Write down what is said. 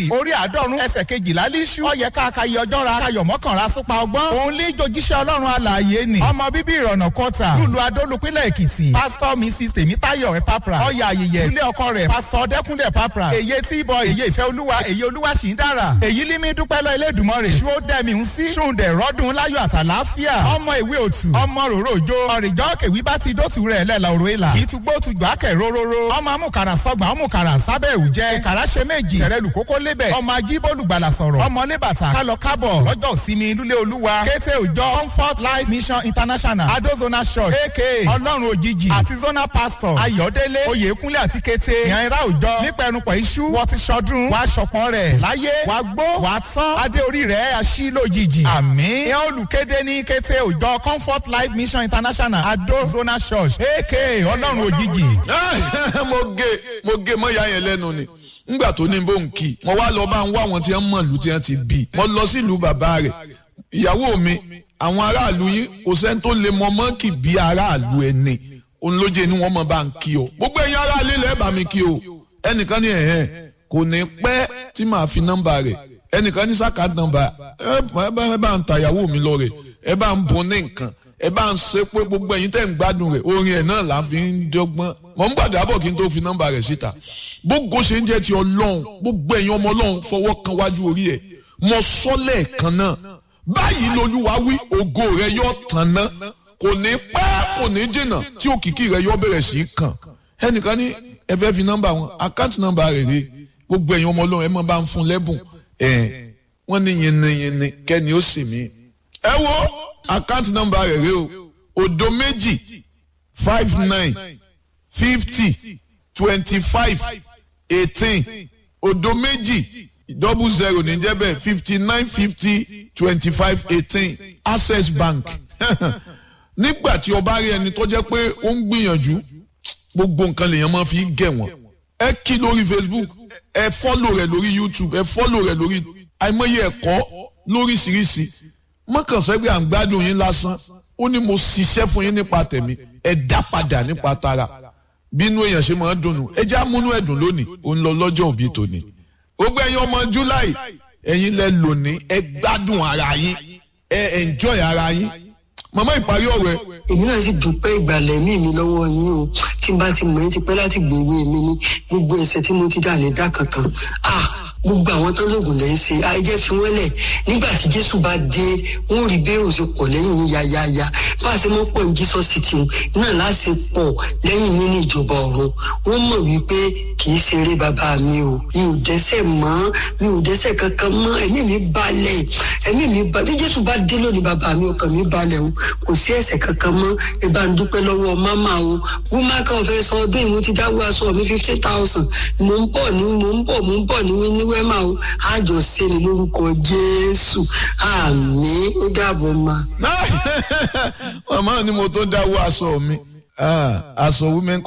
orí àádọ́rùn ẹsẹ̀ kejìlá líṣú ọyẹ káàkiri ọjọ́ ra kayọ̀ mọ́kànlá súpa ọgbọ́n òun lé jojíṣẹ́ ọlọ́run alààyè ni ọmọ bíbí ìrọ̀nà kọta lùlù adólùpínlẹ̀ èkìtì pásítọ̀ mrs tèmítáyọ̀ ẹ̀ papra ọyà ayẹyẹ ilé ọkọ rẹ̀ pásítọ̀ dẹ́kúnlẹ̀ papra èyí tí bọ èyí ìfẹ́ olúwa èyí olúwa sì ń dára èyí límí dúpẹ́ lọ ilé ìdùmọ̀ rẹ̀ ṣó dẹ́mi ń sí ṣùǹdẹ̀ rọ́dún láyọ̀ àtàláfíà ọmọ ìwé òtù ọmọ ròrò òjò ọ̀rìjọ́ kèwí bá ti dótù rẹ̀ lẹ́la òrò ìlà ìtúgbó tùgbà kẹ̀ róróró ọmọ amúkàrà sọgbà ọmọkàrà sábẹ́ òjẹ́ ìkàrà ṣe méjì tẹ̀rẹ̀lù kókó lébẹ̀ ọmọ ajíbólùgbàlà sọ̀rọ̀ ọmọ lébàtà kálọ kábọ̀ lọ́jọ́ ìsinmi lúlé olúwa kété òjọ comfort life mission international adozona church aka ọlọ́run òjijì àti zona pastor ayọ̀délé oyèkúnlé àti kété ìyànra òjọ nípẹ̀rùpọ̀ iṣu wọ́n ti ṣọdún wàá ṣọpọ̀n rẹ̀ láyé wàá gbó wàá tán adé orí rẹ̀ aṣí lójijì àmín ìyẹn olùkéde ní kété òjọ comfort life mission international adozona church aka ọlọ́run òjijì. mo gé mo gé mọ́yà yẹn lẹ́nu ni ngbà tó ní bó ń kí mo wá lọ bá ń wá àwọn tí wọ́n mọ̀ lù tí wọ́n ti bí mo lọ sílùú bàbá rẹ̀ ìyàwó mi àwọn aráàlú yín kò sẹ́ni tó lè mọ mọ́ọ̀kì bí aráàlú ẹni òun ló jẹ́ ni wọ́n mọ̀ bá ń kí o gbogbo ẹ̀yin aráàlú ilẹ̀ bá mi kí o ẹnìkan ní ẹ̀hẹ́n kò ní pẹ́ tí màá fi nọ́mbà rẹ̀ ẹnìkan ní sáka nọ́mbà ẹ bá ń ta ìyàwó mi lọ rẹ̀ ẹ bá ń bọ̀ ní nǹkan ẹ bá ń ṣe pé gbogbo ẹ̀yin tẹ́ ń gbádùn rẹ̀ orin ẹ̀ náà là ń fi ń dọ́gbọ́n mọ̀ ń gbàdá bọ̀ kí n tó fi nọ́mbà rẹ̀ síta gbogbo ṣe ń jẹ́ ti ọlọ́run gbogbo ẹ̀yin ọmọ ọlọ́run fọwọ́ kan wájú orí ẹ̀ mọ sọ́lẹ̀ kan náà báyìí lolúwa wí ògo rẹ̀ yóò tàn ná kò ní pẹ́ kò ní jìnnà tí òkìkí rẹ̀ yóò bẹ̀rẹ̀ sí í kàn ẹnìkan ní ẹ fẹ́ fi nọ́mbà wọn àkáǹtì nọ́mbà rẹ̀ rè gbogbo ẹ̀yin ọmọ ọlọ́run ẹ mọ̀ bá ń fún lẹ́bùn ẹ̀ wọ́n ní yìnyín kẹ́ni ó sì mí ẹ wo àkáǹtì nọ́mbà rẹ̀ rè o òdo méjì five nine fifty twenty five eighteen òdo méjì double zero ní jẹ́ bẹ́ẹ̀ fifty nine fifty twenty five eighteen access bank nígbà tí o bá rí ẹni tó jẹ́ pé ó ń gbìyànjú gbogbo nǹkan lèèyàn máa fi gẹ̀ wọ́n ẹ kí lórí facebook ẹ fọ́lò rẹ̀ lórí youtube ẹ fọ́lò rẹ̀ lórí àìmọye ẹ̀kọ́ lóríṣiríṣi mọ́kànsẹ́ pé à ń gbádùn yín lásán ó ní mo ṣiṣẹ́ fún yín nípa tẹ̀mí ẹ dá padà nípa tara bínú èèyàn ṣe máa ń dùnnú ẹ já múnú ẹ̀dùn lónìí ó ń lọ lọ́jọ́ òbí tòní gbogbo ẹ̀yin ọmọ july ẹ̀yin lẹ lónìí ẹ gbádùn ara yín ẹ enjoy ara yín màmá ìparí ọ̀rọ̀ ẹ. èmi náà sì dúpẹ́ ìgbàlẹ̀ mí mi lọ́wọ́ yín o tí n bá ti mọ̀ ẹ́ ti pẹ́ láti gbèwé mi ní gbogbo ẹ̀sẹ̀ tí mo ti dà lè dá kankan ah gbogbo àwọn tó lóògùn lẹ́ ń ṣe ayẹyẹ fi wọ́n lẹ̀ nígbà tí jésù bá dé wọ́n rí bẹ́ẹ̀rù sí pọ̀ lẹ́yìn yín yáyáyá bá a ṣe mọ́ pọ̀ ní jesus city náà láti pọ̀ lẹ́yìn yín ní ìjọba ọ̀run wọ́n mọ̀ wípé kì í ṣeré bàbá mi o mi ò dẹ́sẹ̀ mọ́ mi ò dẹ́sẹ̀ kankan mọ́ ẹ̀mí mi balẹ̀ ẹ̀mí mi balẹ̀ bí jésù bá dé lónìí bàbá mi ọkàn mi balẹ̀ o kò sí ẹ̀sẹ̀ kankan mọ́ ẹ bá ń dúpẹ́ lọ́wọ́ máma o wúmá kan fẹ́ sọ ọdún ìmú ti dáwọ́ aṣọ mi fifty thousand mò ń bọ̀ ní mò ń bọ̀ mò ń bọ̀ ní ní wẹ́mà o àjọ sẹ́ni lórúkọ jésù àmì ó dàbọ̀ ma. màmá ni mo tó dáwọ́ aṣọ mi aṣọ women